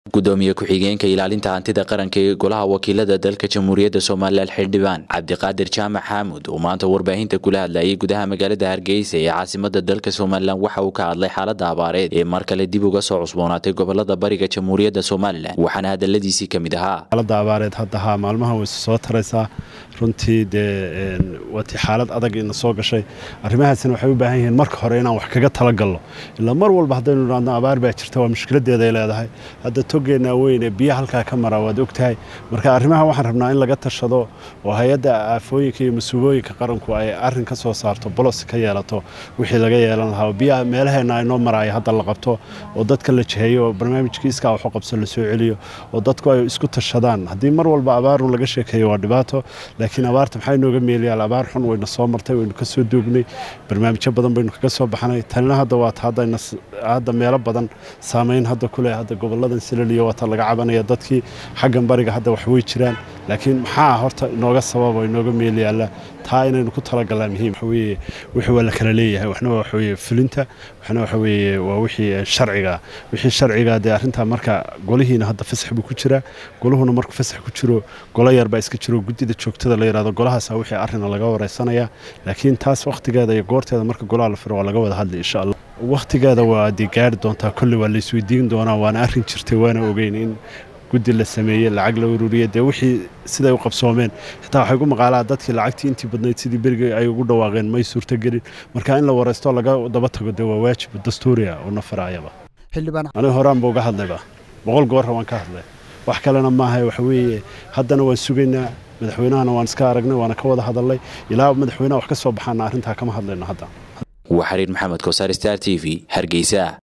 gudoomiye ku-xigeenka ilaalinta hantida qaranka ee golaha wakiilada dalka jamhuuriyadda somalilan xildhibaan cabdiqaadir jaamac xaamud oo maanta warbaahinta kula hadlayay gudaha magaalada hargeysa ee caasimada dalka somalilan waxa uu ka hadlay xaalada abaareed ee mar kale dib uga soo cusboonaatay gobolada bariga jamhuuriyadda somalilan waxaana hadaladiisii ka mid ahaa xaalada abaareed hadda haa maalmaha way soo taraysaa runtii dee waatii xaalad adag ina soo gashay arrimahaasina waxay u baahan yihiin marka hore inaan wax kaga talagalno ilaa mar walba haddaynu idhaadno abaar baa jirta waa mushkiladeeday leedahay hadda togeennaa weyn ee biyo halkaa ka mara waad ogtahay marka arrimaha waxaan rabnaa in laga tashado oo hay-adda aafooyinka iyo mas-uulooyinka qaranku ay arrin ka soo saarto bolos ka yeelato wixii laga yeelan lahaa oo biyaha meelaheenna ay noo maraayo hadda la qabto oo dadka la jiheeyo oo barnaamijkii iskaa waxu qabso la soo celiyo oo dadku ay isku tashadaan haddii mar walba abaarun laga sheekeeyo waa dhibaato laakiin abaarta maxay nooga meelayaal abaar xun wayna soo martay waynu ka soo doognay barnaamijyo badan baynu kaga soo baxnay tanina hadda waata hadda meelo badan saamayn hadda kuleh hadda goboladan silaliyo waata laga cabanaya dadkii xaggan bariga hadda wax way jiraan laakiin maxaa horta inooga sababa inooga meelayaala taa inaynu ku talagalnaa muhiim waxaweye wixii waa la kala leeyahay waxna waa waxaweye fulinta waxna waxa weeye waa wixii sharciga wixii sharciga dee arrintaa marka golihiina hadda fasax buu ku jiraa goluhuna markuu fasax ku jiro golo yar baa iska jiro guddida joogtada la yidhahdo golahaasa wixii arrina laga wareysanaya laakiin taas wakhtigeeda iyo goorteeda marka golaha la firo waa laga wada hadli insha allah wakhtigeeda waa dee gaari doontaa kolley waa la isweydiin doonaa waana arrin jirtay waana ogeyn in guddi la sameeyey lacag la ururiyey dee wixii siday u qabsoomeen xitaa waxay gu maqaalaa dadkii lacagtii intii badnayd sidii berigii ay ugu dhawaaqeen may suurtogelin marka in la wareysto laga daba tago dee waa waajib dastuuriya oo nafaraayaba aniga horaanba uga hadlayba boqol goorra waan ka hadlay wax kalena maaha waxa weeye haddana waan sugaynaa madaxweynahana waan iska aragnay waana ka wada hadalnay ilaa madaxweynaha wax ka soo baxaana arrintaa kama hadlayno hadda waa xariir maxamed kosaar star t v hargeysa